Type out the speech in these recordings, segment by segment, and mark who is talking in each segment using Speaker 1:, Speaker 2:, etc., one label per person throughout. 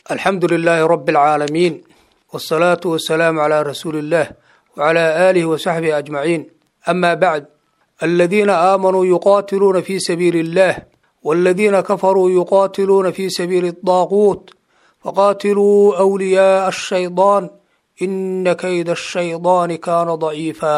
Speaker 1: alxamdu lilaahi rabi alcaalamiin wsalaatu wasalaamu calaa rasuuli illaah wcalaa aalihi wasaxbihi ajmaciin ama bacd aladiina aamanuu yuqaatiluuna fi sabiili illah waladiina kafaruu yuqaatiluuna fi sabiili daaquut faqaatiluu wliyaaa ashaydaan ina kayda ashaydaani kaana daciifa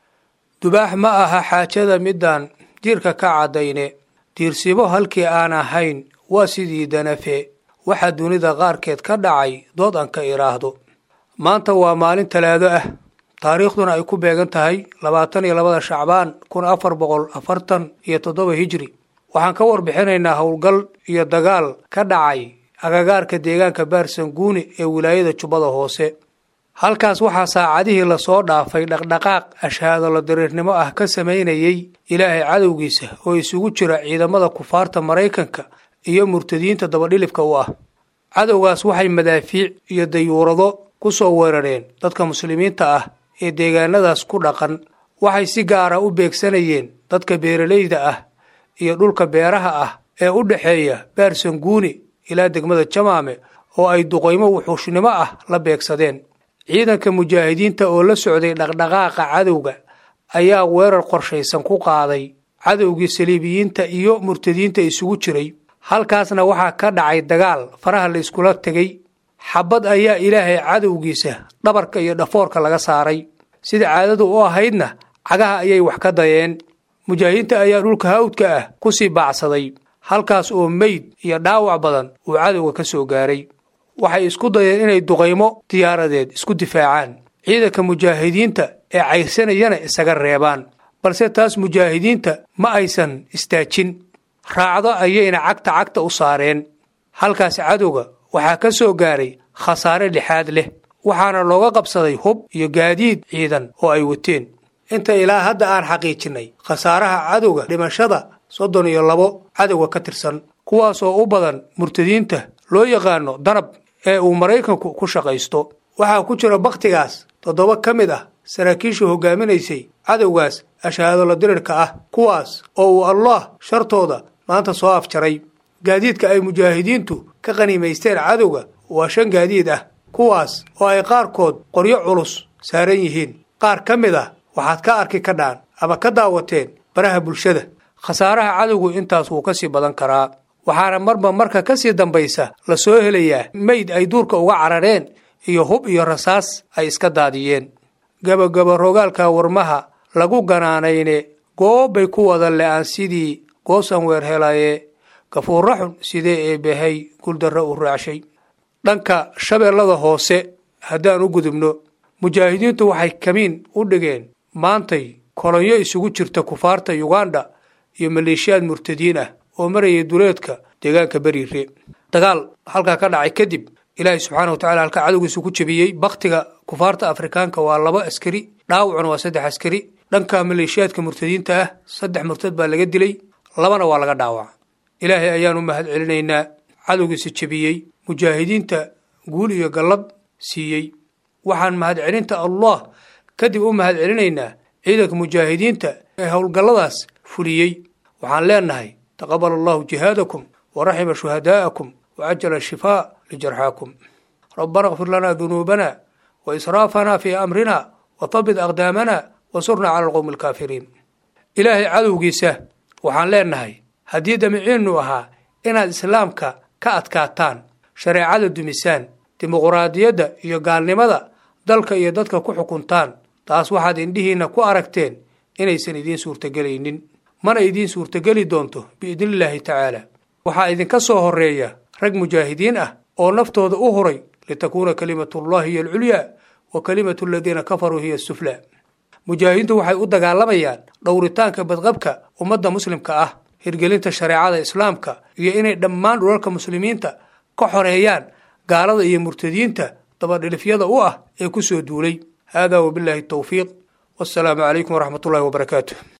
Speaker 1: dubaax ma aha xaajada midaan jirka ka caddayne diirsibo halkii aan ahayn waa sidii danafe waxaa dunida qaarkeed ka dhacay dood aan ka idhaahdo maanta waa maalin talaado ah taariikhduna ay ku beegan tahay labaatan iyo labada shacbaan kun afar boqol afartan iyo toddoba hijri waxaan ka warbixinaynaa howlgal iyo dagaal ka dhacay agagaarka deegaanka baarsanguuni ee wilaayada jubbada hoose halkaas waxaa saacadihii lasoo dhaafay dhaqdhaqaaq ashaadolo dariirnimo ah ka samaynayay ilaahay cadowgiisa oo isugu jira ciidamada kufaarta maraykanka iyo murtadiinta dabadhilibka u ah cadowgaas waxay madaafiic iyo dayuurado ku soo weerareen dadka muslimiinta ah ee deegaanadaas ku dhaqan waxay si gaara u beegsanayeen dadka beeralayda ah iyo dhulka beeraha ah ee u dhexeeya baarsanguuni ilaa degmada jamaame oo ay duqaymo wuxuushnimo ah la beegsadeen ciidanka mujaahidiinta oo la socday dhaqdhaqaaqa cadowga ayaa weerar qorshaysan ku qaaday cadowgii saliibiyiinta iyo murtadiinta isugu jiray halkaasna waxaa ka dhacay dagaal faraha la iskula tegay xabad ayaa ilaahay cadowgiisa dhabarka iyo dhafoorka laga saaray sida caadadu u ahaydna cagaha ayay wax ka dayeen mujaahidiinta ayaa dhulka hawdka ah ku sii baacsaday halkaas oo meyd iyo dhaawac badan uu cadowga ka soo gaaray waxay isku dayeen inay duqaymo diyaaradeed isku difaacaan ciidanka mujaahidiinta ee cayrsanayana isaga reebaan balse taas mujaahidiinta ma aysan istaajin raacdo ayayna cagta cagta u saareen halkaas cadowga waxaa ka soo gaaray khasaare lixaad leh waxaana looga qabsaday hub iyo gaadiid ciidan oo ay wateen inta ilaa hadda aan xaqiijinnay khasaaraha cadowga dhimashada soddon iyo labo cadowga ka tirsan kuwaasoo u badan murtadiinta loo yaqaano danab ee uu maraykanku ku shaqaysto waxaa ku jira bakhtigaas toddoba ka mid ah saraakiisha hogaaminaysay cadowgaas ashahaadolo dirirka ah kuwaas oo uu allah shartooda maanta soo afjaray gaadiidka ay mujaahidiintu ka qaniimaysteen cadowga waa shan gaadiid ah kuwaas oo ay qaarkood qoryo culus saaran yihiin qaar ka mid ah waxaad ka arki kadhaan ama ka daawateen baraha bulshada khasaaraha cadowgu intaas wuu ka sii badan karaa waxaana marba marka ka sii dambaysa la soo helayaa meyd ay duurka uga carareen iyo hub iyo rasaas ay iska daadiyeen gabagaba rogaalka warmaha lagu ganaanayne goobbay ku wada le-aan sidii goosan weer helaye gafuurra xun sidee eebahay guuldarra u raacshay dhanka shabeellada hoose haddaan u gudubno mujaahidiintu waxay kamiin u dhigeen maantay kolonyo isugu jirta kufaarta yuganda iyo maleeshiyaad murtadiin ah oo marayay duleedka deegaanka beriire dagaal halkaa ka dhacay kadib ilaahay subxaana wa tacala halkaa cadowgiisa ku jebiyey bakhtiga kufaarta afrikaanka waa laba askari dhaawacuna waa saddex askari dhanka maleeshiyaadka murtadiinta ah saddex murtad baa laga dilay labana waa laga dhaawaca ilaahay ayaan u mahad celinaynaa cadowgiisa jebiyey mujaahidiinta guul iyo gallad siiyey waxaan mahad celinta allah kadib u mahad celinaynaa ciidanka mujaahidiinta ee howlgalladaas fuliyey waxaan leenahay taqabal allahu jihaadakum waraxima shuhadaa'akum wacajala shifaa lijarxaakum rabbana kfir lanaa dunuubana waisraafana fii amrina wathabit aqdaamana wansurna cala alqowmi alkaafiriin ilaahay cadowgiisa waxaan leenahay haddii damiciinnu ahaa inaad islaamka ka adkaataan shareecada dumisaan dimuquraadiyadda iyo gaalnimada dalka iyo dadka ku xukuntaan taas waxaad indhihiinna ku aragteen inaysan idiin suurtagelaynin mana idiin suurtageli doonto biidnillaahi tacaala waxaa idinka soo horreeya rag mujaahidiin ah oo naftooda u huray litakuuna kalimatullahi hiyo alculyaa wa kalimatu aladiina kafaruu hiya asuflaa mujaahidiintu waxay u dagaalamayaan dhowritaanka badqabka ummadda muslimka ah hirgelinta shareecada islaamka iyo inay dhammaan dhulalka muslimiinta ka xoreeyaan gaalada iyo murtadiinta dabadhilifyada u ah ee ku soo duulay haadaa wabilaahi towfiiq wassalaamu calaykum waraxmat ullahi wabarakaatu